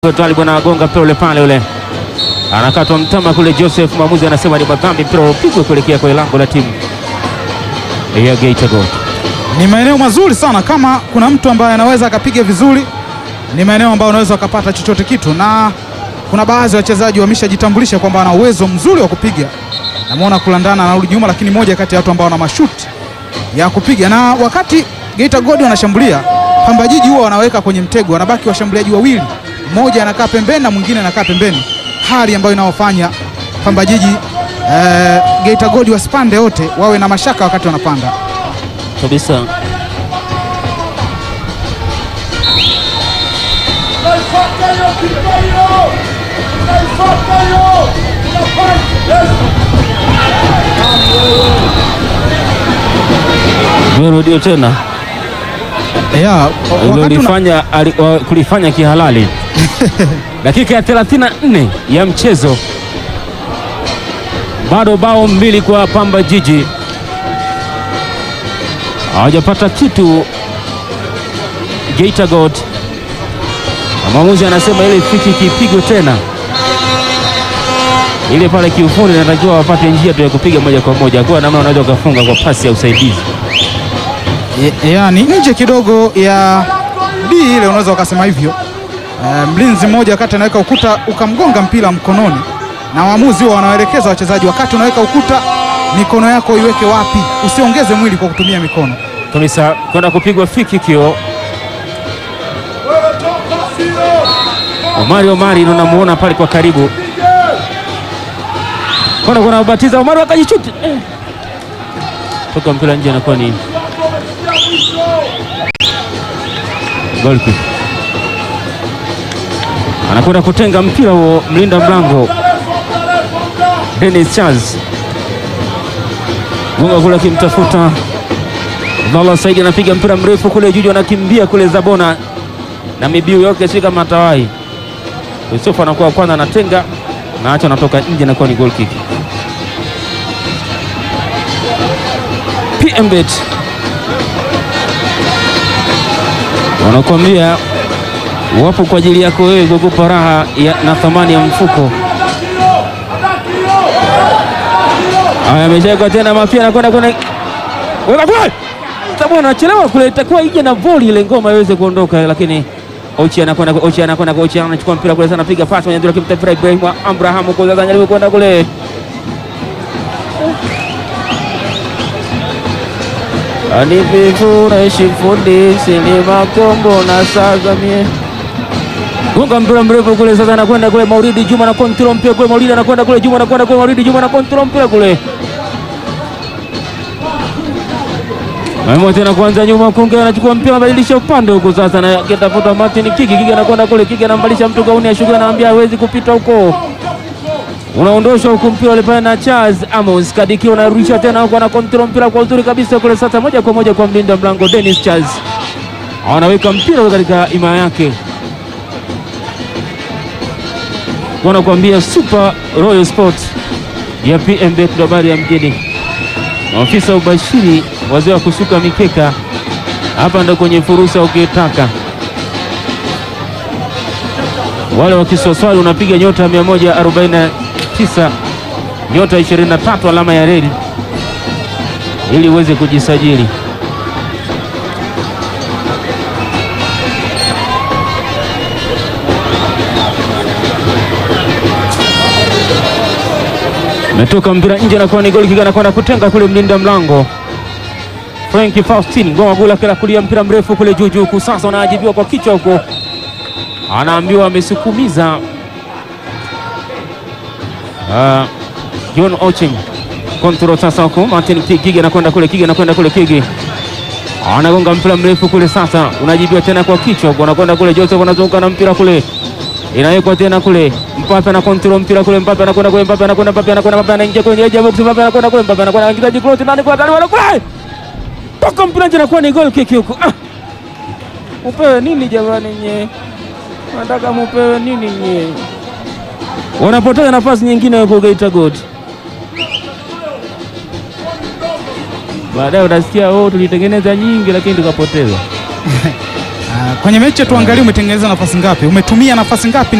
Tali bwana agonga mpira ule pale ule anakatwa mtama kule. Joseph mwamuzi anasema ni madhambi, mpira upigwe kuelekea kwenye lango la timu ya Geita Gold. Ni maeneo mazuri sana, kama kuna mtu ambaye anaweza akapiga vizuri, ni maeneo ambayo unaweza ukapata chochote kitu, na kuna baadhi ya wachezaji wameshajitambulisha kwamba wana uwezo mzuri wa kupiga. Namuona kulandana anarudi nyuma, lakini moja kati ya watu ambao wana mashuti ya kupiga, na wakati Geita Gold wanashambulia, Pamba Jiji huwa wanaweka kwenye mtego, wanabaki washambuliaji wawili, mmoja anakaa pembeni na mwingine anakaa pembeni, hali ambayo inaofanya Pamba Jiji eh, Geita Gold wasipande wote, wawe na mashaka wakati wanapanda. kabisa. Rudio tena Yeah, wakati una, kulifanya, ali- wa- kulifanya kihalali dakika ya 34 ya mchezo, bado bao mbili kwa Pamba Jiji, hawajapata kitu Geita Gold, na mwamuzi anasema ile fiki kipigwe tena ile pale, kiufundi natakiwa wapate njia tu ya kupiga moja kwa moja, kwa namna unaweza ukafunga kwa pasi ya usaidizi. Ye- yaani nje kidogo ya D ile unaweza ukasema hivyo. Eh, mlinzi mmoja wakati anaweka ukuta ukamgonga mpira mkononi, na waamuzi huwa wanawaelekeza wachezaji, wakati unaweka ukuta mikono yako iweke wapi, usiongeze mwili kwa kutumia mikono. kabisa kwenda kupigwa fiki kio. Omari Omari ndo namuona pale kwa karibu, kwenda kuna batiza Omari akajichuti eh. toka mpira nje, anakuwa ni goal kick. Anakwenda kutenga mpira huo, mlinda mlango Dennis Charles gunga kule akimtafuta Abdallah Saidi anapiga mpira mrefu kule Juju, anakimbia kule Zabona na mibiu yake si kama tawai. Yusufu anakuwa wa kwanza, anatenga na acha anatoka nje, anakuwa ni goal kick. PMBet wanakuambia wapo kwa ajili yako wewe, kukupa raha ya, na thamani ya mfuko. Haya, ameshawekwa tena mafia, anakwenda kwenda weka kule sababu anachelewa kule, itakuwa ije na voli ile ngoma iweze kuondoka, lakini Ochi anakwenda Ochi anakwenda Ochi anachukua mpira kule sana, piga pasi kwenye ndio kimtafuta Ibrahim Abraham kwa sasa, anajaribu kwenda kule Anivifureshi fundi sinima kombo na sasa mie gonga mpira mrefu kule sasa, anakwenda kule Mauridi Juma na kontrol mpira kule, Mauridi anakwenda kule, Juma anakwenda kule, Mauridi Juma na kontrol mpira kule Maimo tena kuanza nyuma, Kunge anachukua mpira anabadilisha upande huko sasa, na kitafuta Martin Kiki. Kiki anakwenda kule, Kiki anambalisha mtu gauni ya shughuli, anaambia hawezi kupita huko, unaondoshwa huko mpira ule pale na Charles Amos Kadiki, unarudisha tena huko, ana control mpira kwa uzuri kabisa kule sasa, moja kwa moja kwa mlinda mlango Dennis Charles, anaweka mpira ule katika ima yake, wanakuambia Super Royal Sports ya PMBet ndo habari ya mjini maafisa ubashiri, wazee wa kusuka mikeka, hapa ndo kwenye fursa ukitaka. Wale wa Kiswaswali unapiga nyota 149 nyota 23 alama ya reli ili uweze kujisajili. Metoka mpira nje, anakuwa ni goli kiga, anakwenda kutenga kule mlinda mlango Frank Faustin ngoma gula kila kulia mpira mrefu kule juu juu, huku sasa unaajibiwa kwa kichwa huko, anaambiwa amesukumiza. Ah, John Ocheng kontrol sasa huko, Martin Ki- Kigi anakwenda kule, Kigi anakwenda kule, Kigi anagonga mpira mrefu kule, sasa unajibiwa tena kwa kichwa huko, anakwenda kule, Joseph anazunguka na mpira kule inawekwa tena kule, Mbappe ana control mpira kule, Mbappe anakwenda kule, Mbappe anakwenda, Mbappe anakwenda, Mbappe anaingia kwenye edge ya box, Mbappe anakwenda kule, Mbappe anakwenda anaingiza jikoti ndani kwa ndani, kule toka mpira nje, anakuwa ni goal kick huko. Ah, upewe nini jamani nye, nataka mupewe nini nye? Wanapoteza nafasi nyingine huko Geita Gold. Baadaye utasikia oh, tulitengeneza nyingi lakini tukapoteza. Ah, kwenye mechi tuangalie umetengeneza nafasi ngapi, umetumia nafasi ngapi